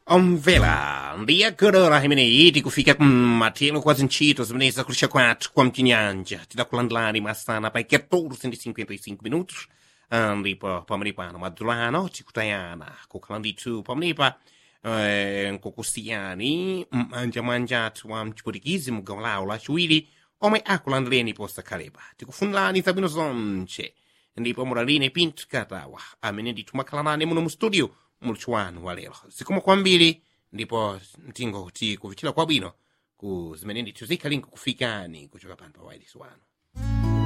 omvela ndiyagodora imeneyi tikufika kumathelo kwa zintchito zimene zakulisha kwathu kwa mchinyanja tidakulandulani masana pa 14:55 minutos Ah, ndipo pamene pano madzulo ano tikutayana kukhala ndithu pamenepa eh, nkukusiyani m'manja mwanja athu wa mchipulikizi mu gawo lawo lachiwiri omwe akulandireni posakhalepa tikufunirani zabwino zonse ndipo mulaline pinto katawa amene ndithu mwakhala nane muno mu studio muluthu wanu wa lero zikomo kwambiri ndipo mtingoti kuvichira kwabwino ku zimene ndithu zikhalinko kufikani kuchoka pano pa wireless wanu